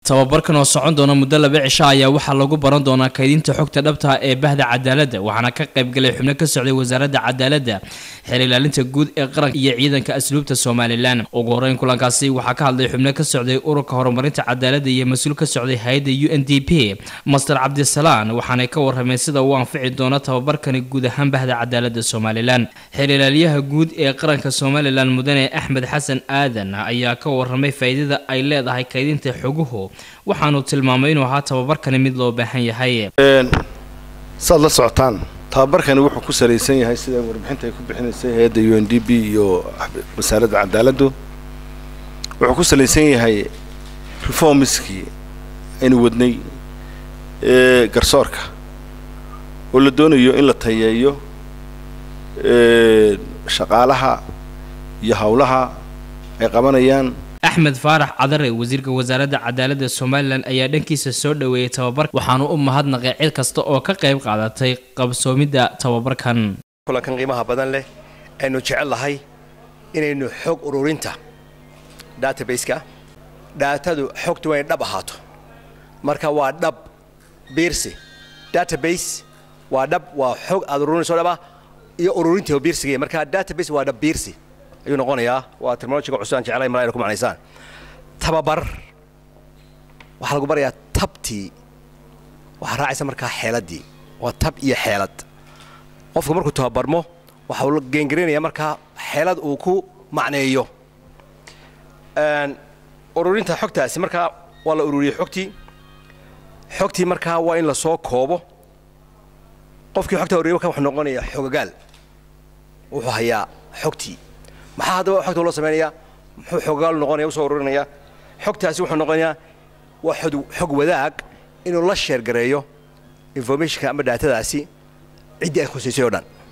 tababarkan oo socon doona muddo laba cisho ayaa waxaa lagu baran doonaa kaydinta xogta dhabta ee bahda cadaaladda waxaana ka qaybgalay xubno ka socday wasaaradda cadaaladda xeer ilaalinta guud ee qaranka iyo ciidanka asluubta somalilan ugu horeyn kulankaasi waxaa ka hadlay xubno ka socday ururka horumarinta cadaaladda iyo mas-uul ka socday hay-adda u n d p master cabdisalaan waxaanay ka warrameen sida uu anfici doono tababarkani guud ahaan bahda cadaaladda somalilan xeer ilaaliyaha guud ee qaranka somalilan mudane axmed xasan aadan ayaa ka warramay faa'iidada ay leedahay kaydinta xoguhu waxaanu tilmaamay inuu ahaa tababarkani mid loo baahan yahay saad la socotaan tababarkani wuxuu ku salaysan yahay sida warbixinta ay ku bixinaysay hay-adda u n d b iyo wasaaradda cadaaladdu wuxuu ku salaysan yahay reformiskii aynu wadnay ee garsoorka oo la doonayo in la tayeeyo shaqaalaha iyo howlaha ay qabanayaan axmed faarax cadare wasiirka wasaaradda cadaaladda somalilan ayaa dhankiisa soo dhoweeyey tababarka waxaanu u mahadnaqay cid kasta oo ka qayb qaadatay qabsoomidda tababarkan kulankan qiimaha badan leh aynu jecel lahay inaynu xog ururinta database-ka dhaatadu xogtu waa inay dhab ahaato marka waa dhab biirsi database waa dhab waa xog aad ururinayso dhaba iyo ururinta oo biirsiga marka database waa dhab biirsi ayuu noqonayaa waa terminologiga cusub aan jeclay malaa ku macnaysaan tababar waxaa lagu barayaa tabtii waxaa raacaysa markaa xeeladdii waa tab iyo xeelad qofku markuu tababarmo waxa uu geengaraynayaa markaa xeelad uu ku macneeyo ururinta xogtaasi markaa waa la ururiyey xogtii xogtii markaa waa in lasoo koobo qofkii xogtaa ururiya markaa wuxuu noqonayaa xogagaal wuxuu hayaa xogtii maxaa haddaba xogta loo samaynayaa muxuu xogagaal noqonaya usoo ururinayaa xogtaasi wuxuu noqonayaa waa xog wadaag inuu la sheergareeyo informationka ama daatadaasi ciddii ay khusaysay oo dhan